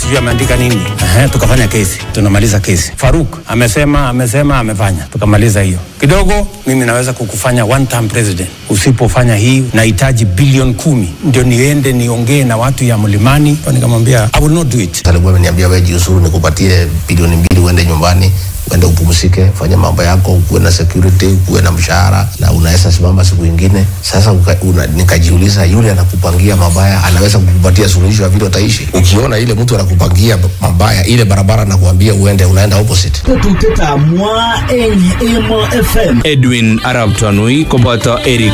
sijui ameandika nini. Ehe, tukafanya kesi, tunamaliza kesi. Faruk amesema amesema amefanya, tukamaliza hiyo kidogo. Mimi naweza kukufanya one term president usipofanya hii, nahitaji bilioni kumi ndio niende niongee na watu ya mlimani. Nikamwambia I will not do it. alikuwa ameniambia wewe jiuzuru, nikupatie bilioni mbili uende nyumbani uende upumzike, fanya mambo yako, ukuwe na security, ukuwe na mshahara na unaweza simama siku ingine. Sasa uka, una, nikajiuliza yule anakupangia mabaya anaweza kukupatia suluhisho ya vile utaishi? Ukiona ile mtu anakupangia mabaya, ile barabara anakuambia uende, unaenda opposite. Tetutietab mwa eng Emo FM. Edwin Arab Tanui koboto Eric